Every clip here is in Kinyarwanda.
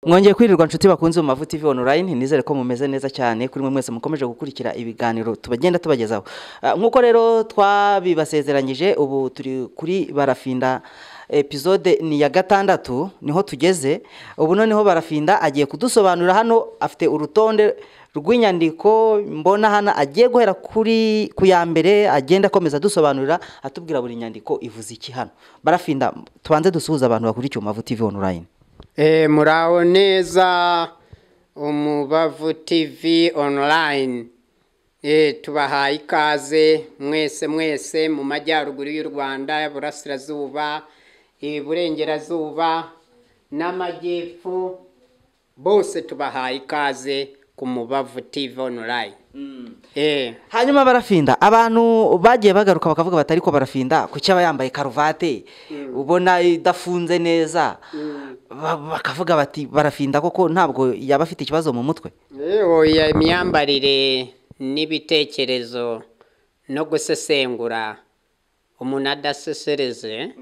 mwongeye kwirirwa nshuti bakunze mu mavu tv online nizere ko mumeze neza cyane kuri mwe mwese mukomeje gukurikira ibiganiro tubagenda tubagezaho Ah, nk'uko rero twabibasezeranyije ubu turi kuri barafinda episode ni iya gatandatu niho tugeze ubu noneho barafinda agiye kudusobanurira hano afite urutonde rw'inyandiko mbona hano agiye guhera kuri ku ya mbere agenda akomeza adusobanurira atubwira buri nyandiko ivuze iki hano barafinda tubanze dusuhuze abantu bakurikiye mu mavu tv online Eh, muraho neza umubavu tv online Eh, tubahaye ikaze mwese mwese mu majyaruguru y'u rwanda iburasirazuba iburengerazuba n'amajyepfo bose tubahaye ikaze ku mubavu tv online Eh, hanyuma barafinda abantu bagiye bagaruka bakavuga bati ariko barafinda kuki aba yambaye karuvati ubona idafunze neza Ba- bakavuga bati barafinda koko ntabwo yaba afite ikibazo mu mutwe Eh, oya imyambarire n'ibitekerezo no gusesengura umuntu adasesereze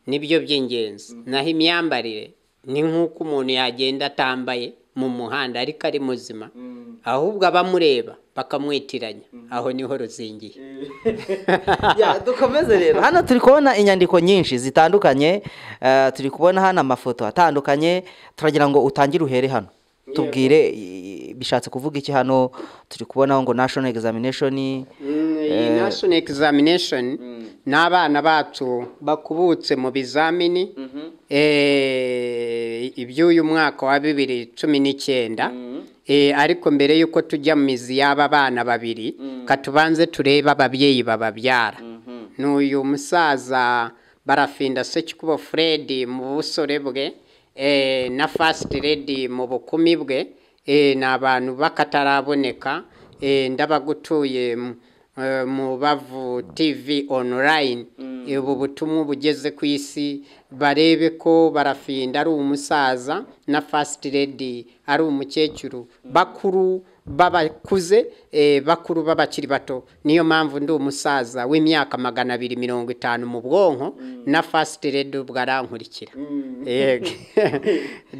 nibyo by'ingenzi naho imyambarire ni nk'uko umuntu yagenda atambaye mu muhanda ariko ari muzima ahubwo abamureba bakamwitiranya aho niho ruzingiye Ya, dukomeze rero hano turi kubona inyandiko nyinshi zitandukanye eh, turi kubona hano amafoto atandukanye turagira ngo utangire uhere hano tubwire i- bishatse kuvuga iki hano turi kubonaho ngo national examination iyi national examination ni abana bacu bakubutse mu bizamini eh, iby'uyu mwaka wa bibiri cumi n'icyenda Eh, ariko mbere y'uko tujya mu mizi y'aba bana babiri katubanze turebe ababyeyi bababyara ni uyu musaza barafinda sekikubo fred mu busore bwe eh, na fast lady mu bukumi bwe eh, ni abantu bakataraboneka eh, ndabagutuye mu- eh, mu bavu tv online Eh, ubu butumwa bugeze ku isi barebe ko barafinda ari umusaza na fast lady ari umukecuru bakuru babakuze eh, bakuru b'abakiri bato niyo mpamvu ndi umusaza w'imyaka magana abiri mirongo itanu mu bwonko na fast lady ubwo arankurikira Yego.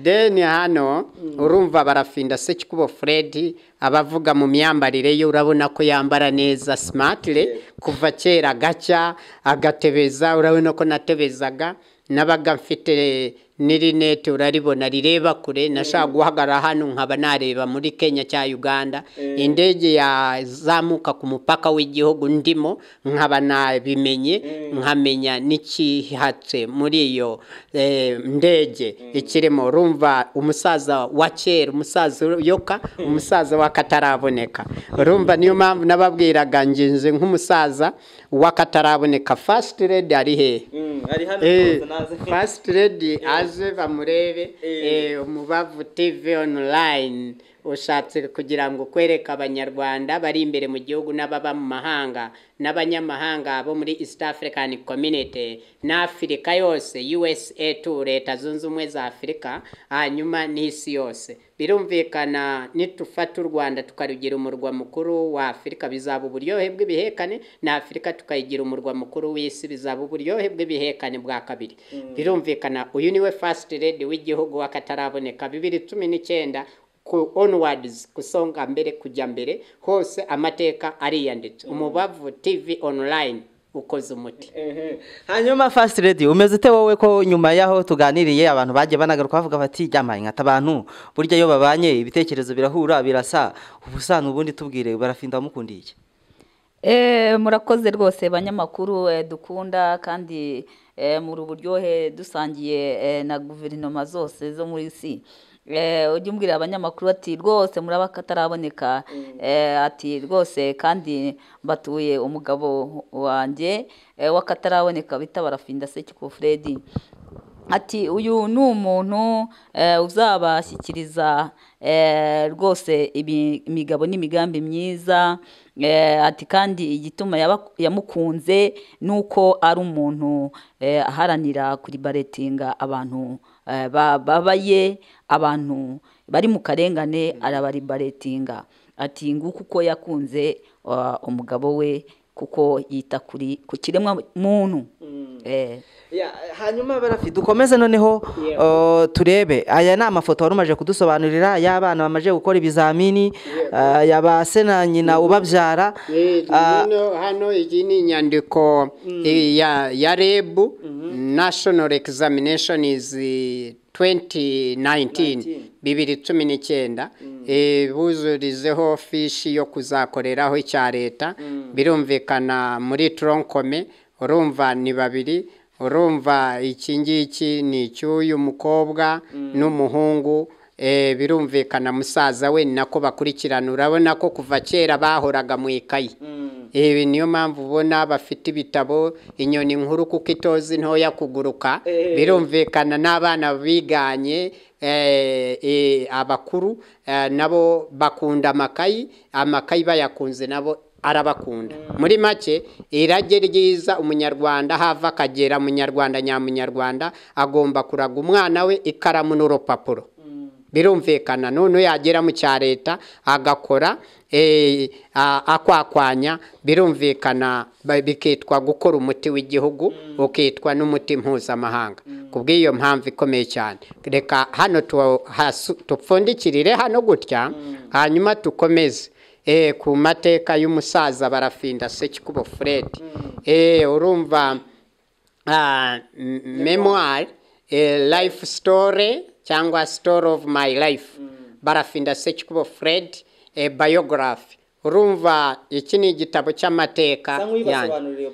then hano urumva barafinda sekikubo fred abavuga mu myambarire ye urabona ko yambara neza simatire kuva kera gacya agatebeza urabona ko natebezaga nabaga mfite n'irinete uraribona rireba kure nashaka guhagarara hano nkaba nareba muri kenya cya uganda indege yazamuka ku mupaka w'igihugu ndimo nkaba nabimenye nkamenya n'ikihatse muri iyo eh, ndege ikirimo urumva umusaza wa kera umusaza uyoka umusaza w'akataraboneka urumva niyo mpamvu nababwiraga ngenzi nk'umusaza w'akataraboneka fasiti redi ari hehe Eh, First Lady aje bamurebe eh, umubavu TV online ushatse kugira ngo kwereka abanyarwanda bari imbere mu gihugu n'ababa mu mahanga n'abanyamahanga bo muri East African Community n'Afrika yose USA tu leta zunze ubumwe za Afurika hanyuma n'isi yose birumvikana nitufata u Rwanda tukarugira umurwa mukuru wa Afurika bizaba uburyohe bw'ibihekane na Afurika tukayigira umurwa mukuru w'isi bizaba uburyohe bw'ibihekane bwa kabiri birumvikana uyu niwe first lady w'igihugu w'akataraboneka bibiri cumi n'icyenda ku onwards kusonga mbere kujya mbere hose amateka ariyanditse umubavu tv online ukoze umuti hanyuma fast lady umeze ute wowe ko nyuma y'aho tuganiriye abantu bagiye banagaruka bavuga bati jyamaye nkata abantu burya iyo babanye ibitekerezo birahura birasa ubusana ubundi tubwire barafinda wamukundiye iki Eh, murakoze rwose banyamakuru eh, dukunda kandi eh, muri uburyohe dusangiye eh, na guverinoma zose zo muri isi Eh, ujye umbwira abanyamakuru ati rwose muraba kataraboneka Eh, ati rwose kandi mbatuye umugabo wanjye eh, w'akataraboneka bita barafinda sekiko fred ati uyu ni umuntu eh, uzabashyikiriza eh, rwose ibi- imigabo n'imigambi myiza eh, ati kandi igituma yaba- yamukunze ni uko ari umuntu eh, aharanira kuribaretinga abantu eh, ba- babaye abantu bari mu karengane arabaribaretinga ati nguko uko yakunze uh, umugabo we kuko yita kuri ku kiremwa muntu Eh, Ya, hanyuma barafi dukomeze noneho uh, turebe aya ni amafoto wari umaje kudusobanurira y'abana bamaze gukora ibizamini uh, ya ba se na nyina ubabyara Eh, hano- hano iyi ni inyandiko eh, ya ya reb national examination is eh, 2019 bibiri cumi n'icyenda Eh, buzurizeho fishi yo kuzakoreraho icya leta birumvikana muri toronkome urumva ni babiri urumva iki ngiki ni icy'uyu mukobwa n'umuhungu Eh, birumvikana musaza we ni nako bakurikirana urabona ko kuva kera bahoraga mu ikayi ibi niyo mpamvu ubona bafite ibitabo inyoni nkuru kuko itozi ntoya kuguruka birumvikana n'abana biganye eh, eh, abakuru eh, nabo bakunda amakayi amakayi bayakunze nabo arabakunda muri make irage ryiza umunyarwanda hava akagera munyarwanda nyamunyarwanda agomba kuraga umwana we ikaramu n'urupapuro birumvikana none yagera mu cya leta agakora eh, a- akwakwanya birumvikana ba- bikitwa gukora umuti w'igihugu ukitwa n'umuti mpuzamahanga ku bw'iyo mpamvu ikomeye cyane reka hano tu- hasu- tupfundikirire hano gutya hanyuma tukomeze Eh, ku mateka y'umusaza barafinda sekikubo fred Eh, urumva uh, memoir a life story cyangwa story of my life barafinda sekikubo fred a biography urumva iki ni igitabo cy'amateka yanjye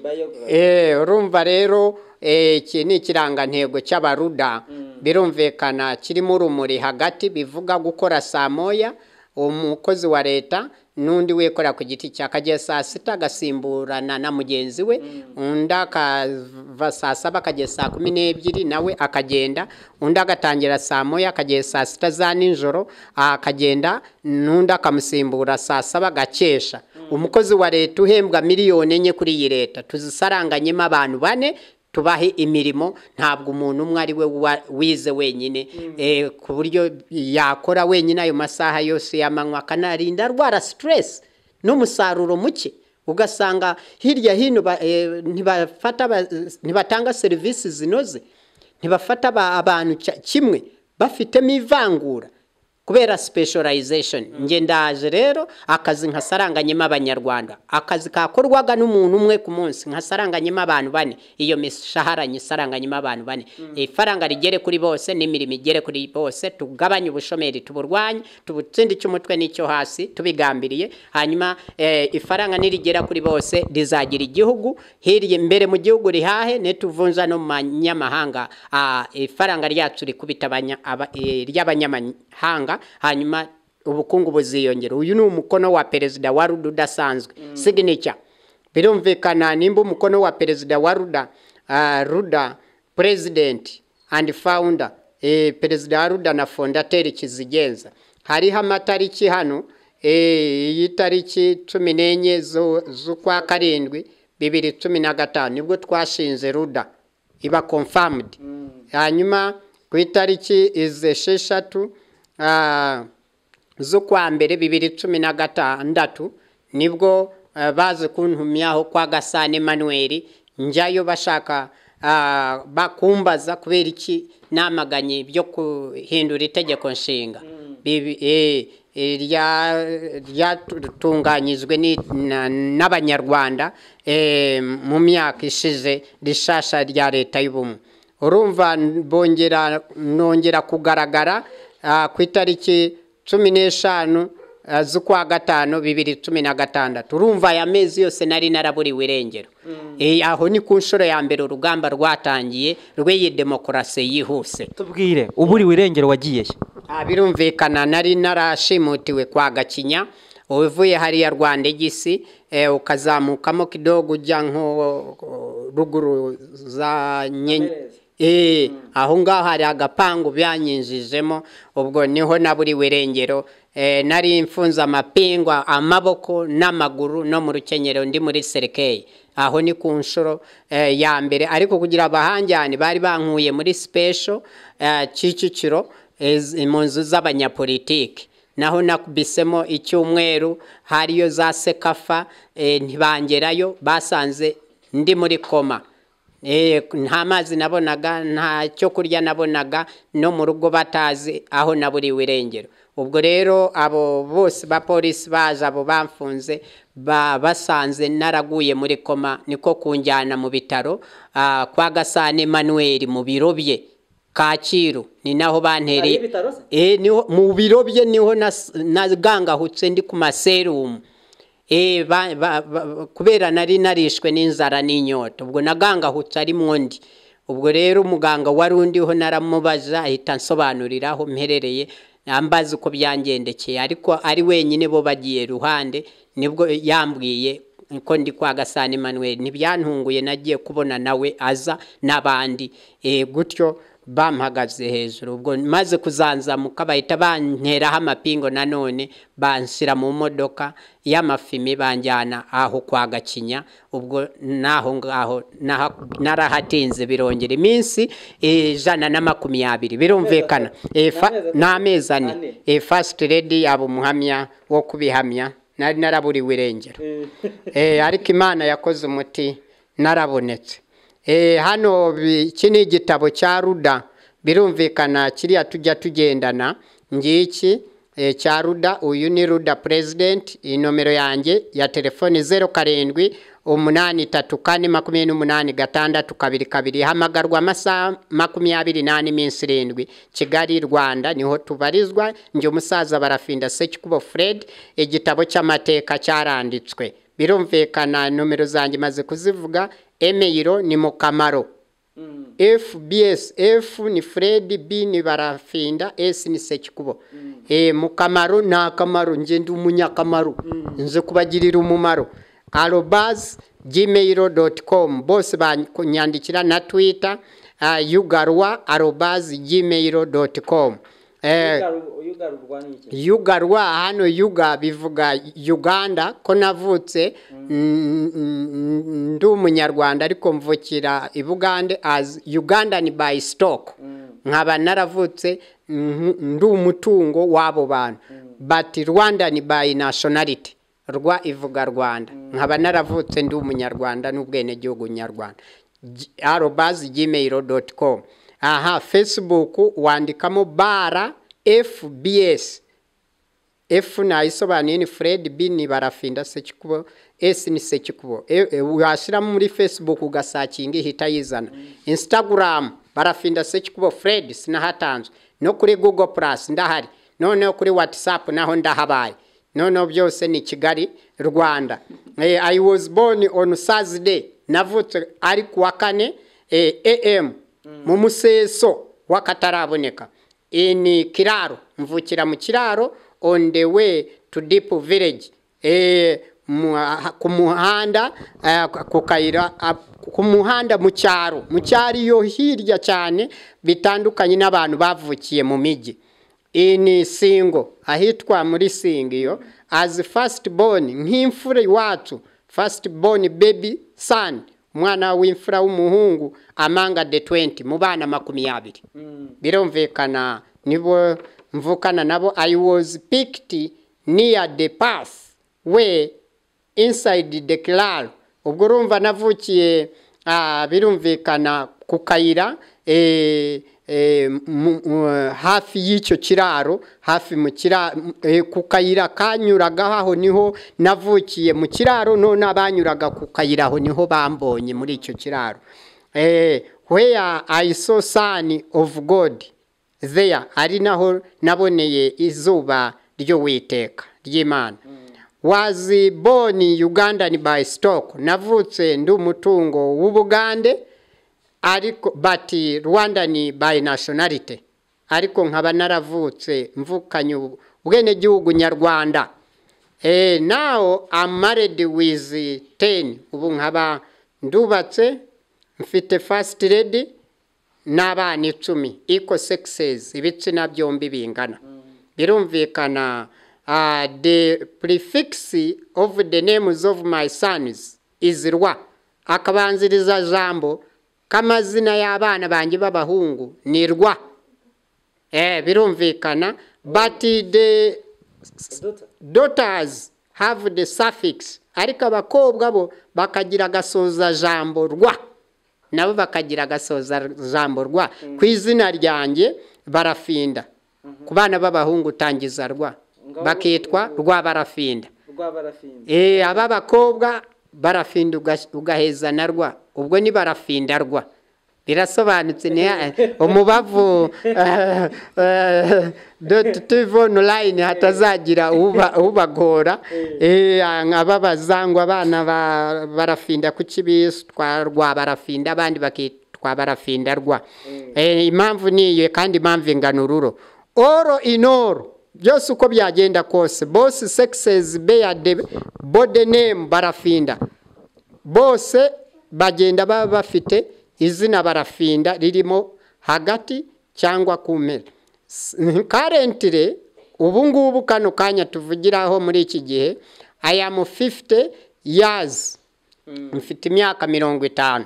Eh, urumva rero eh, iki ni ikirangantego cy'abaruda birumvikana kirimo urumuri hagati bivuga gukora saa moya umukozi wa leta n'undi wikorera ku giti cya akagera saa sita agasimburana na mugenzi we undi akava saa saba akagera saa kumi n'ebyiri nawe akagenda undi agatangira saa moya akagera saa sita za nijoro akagenda n'undi akamusimbura saa saba agakesha umukozi wa leta uhembwa miliyoni enye kuri iyi leta tuzisaranganyemo abantu bane tubahe imirimo ntabwo umuntu umwe ari we wa- wize wenyine Eh, ku buryo yakora wenyine ayo masaha yose y'amanywa akanarinda arwara siteresi n'umusaruro muke ugasanga hirya hino ba- eh, ntibafata ba- ntibatanga serivisi zinoze ntibafata aba- abantu cya- kimwe bafitemo ivangura kubera specialization nge ndaje rero akazi nkasaranganyemo abanyarwanda akazi kakorwaga n'umuntu umwe ku munsi nkasaranganyemo abantu bane iyo mishahara nyisaranganyemo abantu bane ifaranga rigere kuri bose n'imirimo igere kuri bose tugabanye ubushomeri tuburwanye tubutsinde icy'umutwe n'icyo hasi tubigambiriye hanyuma eh, ifaranga nirigera kuri bose rizagira igihugu hirya imbere mu gihugu rihahe netuvunja no mu manyamahanga Ah, ifaranga ryacu rikubita abanya- aba- eh, ry'abanyamahanga hanyuma ubukungu buziyongera uyu ni umukono wa perezida wa ruda udasanzwe signature birumvikana nimba umukono wa perezida wa ruda ah, ruda president and founder eh, perezida wa ruda na fondateri kizigenza hariho amatariki hano eh, iyi tariki cumi n'enye zu- z'ukwa karindwi bibiri cumi na gatanu nibwo twashinze ruda iba confirmed hanyuma ku itariki izesheshatu ah, z'ukwa mbere bibiri cumi na gatandatu nibwo eh, bazi kuntumyaho kwa gasane manuel njyayo bashaka ah, bakumbaza kubera iki namaganye byo guhindura itegeko nshinga Bibi- eh, eh, rya- ryatunganyijwe ni- na- n'abanyarwanda eh, mu myaka ishize rishasha rya leta y'ubumwe urumva n- bongera nongera kugaragara ah, ku itariki cumi n'eshanu ah, z'ukwa gatanu bibiri cumi na gatandatu urumva aya mezi yose nari naraburiwe irengero Eh, aho ni ku nshuro ya mbere urugamba rwatangiye rw'iyi demokarasi yihuse tubwire uburiwe irengero wagiye he? Ah, birumvikana nari narashimutiwe kwa gakinya uvuye hariya rwanda igisi eh, ukazamukamo kidogo ujya nko uh, ruguru za nyenye Eh, aho ngaho hari agapangu byanyinjijemo ubwo niho naburiwe irengero eh, nari mfunze amapingwa amaboko n'amaguru no mu rukenyero ndi muri serikeyi aho ni ku nshuro eh, ya mbere ariko kugira abahanjyane bari bankuye muri special eh, kicukiro ez- mu nzu z'abanyapolitiki naho nakubisemo icyumweru hariyo za sekafa eh, ntibangerayo basanze ndi muri koma Eh, nta mazi nabonaga nta cyo kurya nabonaga no mu rugo batazi aho naburiwe irengero ubwo rero abo bose bapolisi baje abo bamfunze ba- basanze naraguye muri koma niko kunjyana mu bitaro ah, kwa gasana emmanuel mu biro bye kacyiru ni naho bantereye Hari ibitaro se? Eh, niho mu biro bye niho nas- nagangahutse ndi ku maserumu Eh, ba- ba- ba- kubera nari narishwe n'inzara n'inyota ubwo nagangahutse ari mu ndi ubwo rero umuganga wari undiho naramubaza ahita ansobanurira aho mperereye ambaza uko byangendekeye ariko ari wenyine bo bagiye ruhande nibwo yambwiye ko ndi kwa gasana emmanuel ntibyantunguye nagiye kubona nawe aza n'abandi Eh, gutyo bampagaze hejuru ubwo maze kuzanzamuka bahita banteraho amapingo nanone banshyira mu modoka y'amafimi banjyana aho kwa gakinya ubwo naho ngaho naha- narahatinze birongera iminsi eh, ijana na makumyabiri birumvikana Eh, fa- ni amezi ane Ane. Eh, first lady yaba umuhamya wo kubihamya nari naraburiwe irengero Eh, ariko imana yakoze umuti narabonetse Eh, hano bi- iki ni igitabo cya ruda birumvikana kiriya tujya tugendana ngiki eh, cya ruda uyu ni ruda president inomero yanjye ya telefoni zeru karindwi umunani tatu kane makumyabiri n'umunani gatandatu kabiri kabiri hamagarwa amasaha makumyabiri n'ane iminsi irindwi kigali rwanda niho tubarizwa njye umusaza barafinda sekikubo fred igitabo cy'amateka cyaranditswe birumvikana nomero zanjye maze kuzivuga emeyiro ni mu kamaro fbs f ni fred b ni barafinda s ni sekikubo Eh, mu kamaro ni akamaro nge ndi umunyakamaro nze kubagirira umumaro arobas gmail dot com bose banyandikira na twitter ah, yugarwa arobas gmail dot com Eh, yugarurwa n'iki yugarwa hano yuga bivuga uganda ko navutse mm, mm, ndi umunyarwanda ariko mvukira i bugande as ugandan by stock nkaba naravutse mm, ndi umutungo w'abo bantu but rwandan by nationality rwa ivuga rwanda nkaba naravutse ndi umunyarwanda n'ubwenegihugu nyarwanda arobas gmail dot com aha facebook wandikamo bara fbs F nayisobanuye ni Fred B ni barafinda sekikubo S ni sekikubo E- e, washyiramo muri Facebook ugasakinga ihita yizana Instagram barafinda sekikubo Fred sinahatanzwe no kuri Google Plus ndahari noneho kuri WhatsApp naho ndahabaye noneho byose ni Kigali Rwanda Eh, I was born on Thursday navutse ari kuwa kane eh, AM mu museso w'akataraboneka ini kiraro mvukira mu kiraro on the way to deep village e, mu, ah, ku muhanda ah, ku kayira ah, ku muhanda mu cyaro mu cyaro iyo hirya cyane bitandukanye n'abantu bavukiye mu migi ini singo ahitwa muri singo iyo as first born nk'imfura iwacu first born baby son umwana w'imfura w'umuhungu amanga the 20 mu bana makumyabiri birumvikana nibo mvukana nabo i was picked near the path where inside the kiraro ubwo urumva navukiye ah, birumvikana ku kayira eh, eh, mu- mu- hafi y'icyo kiraro hafi mu kiraro ku kayira kanyuragaho aho niho navukiye mu kiraro none abanyuraga ku kayira aho niho bambonye muri icyo kiraro Eh, where I saw sun of God there ari naho naboneye izuba ry'uwiteka ry'imana was born Ugandan by stock navutse ndi umutungo w'ubugande ariko but Rwandan by nationality ariko nkaba naravutse mvukanye ubu- ubwenegihugu nyarwanda Eh, now I'm married with 10 ubu nkaba ndubatse mfite first lady n'abana icumi equal sexes ibitsina byombi bingana birumvikana ah, the prefix of the names of my sons is rwa akabanziriza jambo k'amazina y'abana banjye b'abahungu ni rwa eh, birumvikana but the duta daughters have the suffix ariko abakobwa bo bakagira agasoza jambo rwa nabo bakagira agasoza jambo rwa ku izina ryanjye barafinda ku bana b'abahungu utangiza rwa bakitwa rwa barafinda rw'abarafinda Eh, aba bakobwa barafinda uga- ugaheza na rwa ubwo ni barafinda rwa birasobanutse ni umubavu eh, eh, doti tuvo onulayini hatazagira uba- ubagora Eh, ababaza ngo abana ba- barafinda kuki bitwa rwa barafinda abandi bakitwa barafinda rwa Eh, impamvu ni iyo kandi impamvu ingana ururo oro inoro byose uko byagenda kose bose sekisezi beyade bode nemu barafinda bose bagenda baba bafite izina barafinda ririmo hagati cyangwa ku mpera S- karentire ubu ngubu kano kanya tuvugiraho muri iki gihe ayamu fifite yazi mfite imyaka mirongo itanu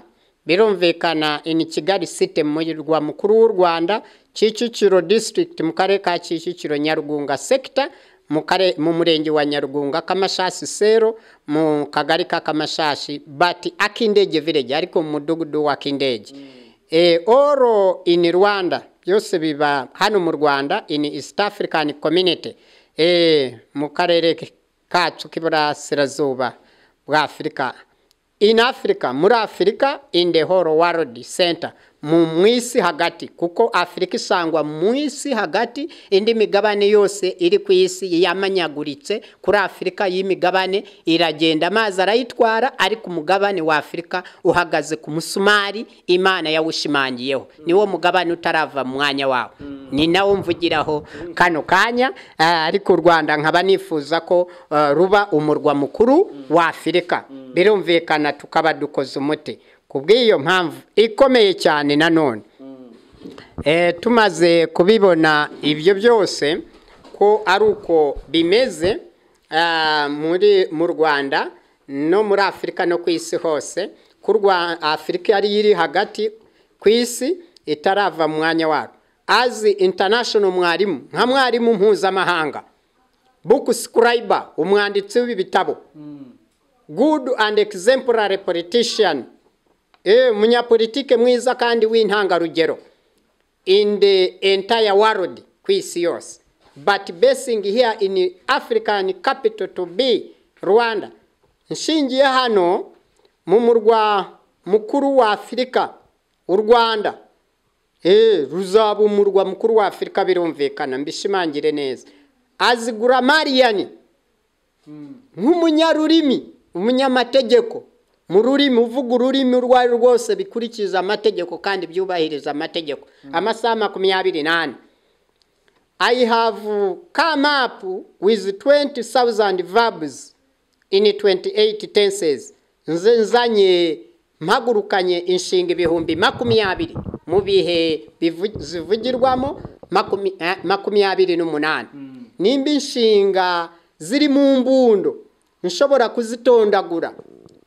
birumvikana ini kigali site murwa mukuru w'u rwanda kicukiro disitirigiti mu karere ka kicukiro nyarugunga sekita mu kare- mu murenge wa nyarugunga kamashasi sero mu kagari ka kamashashi bati akindege vileji ariko mu mudugudu wa kindege e, oro in rwanda byose biba hano mu rwanda in east african community e, mu karere kacu k'iburasirazuba bwa afurika in africa muri afurika in the whole world center mu mu isi hagati kuko afurika isangwa mu isi hagati indi migabane yose iri ku isi yamanyaguritse kuri afurika y'imigabane iragenda amazi arayitwara ariko umugabane wa afurika uhagaze ku musumari imana yawushimangiyeho niwo mugabane utarava mu mwanya wawo ni nawo mvugiraho kano kanya ah, ariko u rwanda nkaba nifuza ko ah, ruba umurwa mukuru wa afurika birumvikana tukaba dukoze umuti ku bw'iyo mpamvu ikomeye cyane nanone Eh, tumaze kubibona ibyo byose ko ari uko bimeze ah, muri mu rwanda no muri afurika no ku isi hose ku Rwa- afurika yari iri hagati ku isi itarava mu mwanya wayo azi international mwarimu nka mwarimu mpuzamahanga book scriber umwanditsi w'ibitabo good and exemplary politician Eh, umunyapolitike mwiza kandi w'intangarugero in the entire world ku isi yose but basing here in african capital to be rwanda nshingiye hano mu murwa mukuru wa afurika u rwanda Eh, ruzaba umurwa mukuru wa afurika birumvikana mbishimangire neza azigura mariyani nk'umunyarurimi umunyamategeko mu rurimi uvuga ururimi urwo ari rwo rwose bikurikiza amategeko kandi byubahiriza amategeko amasaha makumyabiri n'ane I have come up with 20,000 verbs in 28 tenses. Nze nzanye mpagurukanye inshinga ibihumbi makumyabiri mu bihe bivu- zivugirwamo makumi- eh, makumyabiri n'umunani. Nimba inshinga ziri mu mbundo nshobora kuzitondagura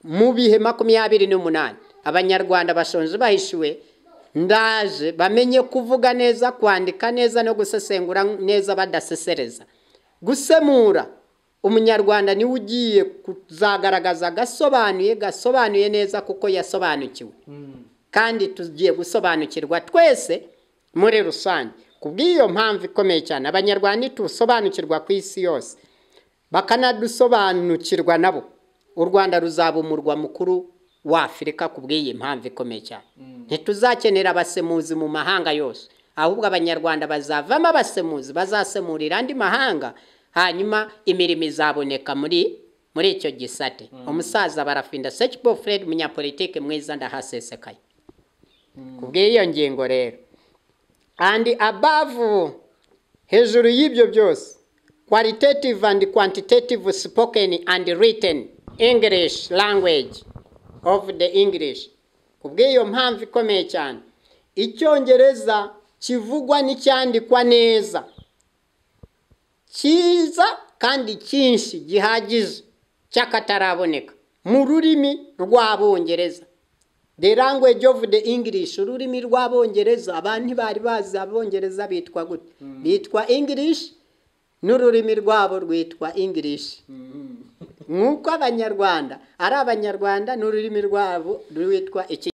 mu bihe makumyabiri n'umunani. Abanyarwanda bashonje bahishiwe ndaje bamenye kuvuga neza kwandika neza no gusesengura neza badasesereza gusemura umunyarwanda niwe ugiye kuzagaragaza gasobanuye gasobanuye neza kuko yasobanukiwe kandi tugiye gusobanukirwa twese muri rusange ku bw'iyo mpamvu ikomeye cyane abanyarwanda ntitusobanukirwa ku isi yose bakanadusobanukirwa nabo u rwanda ruzaba umurwa mukuru wa afurika ku bw'iyi mpamvu ikomeye cyane ntituzakenera abasemuzi mu mahanga yose ahubwo abanyarwanda bazavamo abasemuzi bazasemurira andi mahanga hanyuma imirimo izaboneka muri muri icyo gisate umusaza barafinda sekibo fred munyapolitike mwiza ndahasesekaye ku bw'iyo ngingo rero and above hejuru y'ibyo byose qualitative and quantitative spoken and written english language of the english ku bw'iyo mpamvu ikomeye cyane icyongereza kivugwa n'icyandikwa neza cyiza kandi cyinshi gihagije cy'akataraboneka mu rurimi rw'abongereza the language of the english ururimi rw'abongereza abantu ntibari bazi abongereza bitwa gute bitwa english n'ururimi rwabo rwitwa english nk'uko abanyarwanda ari abanyarwanda n'ururimi rwabo rwitwa iki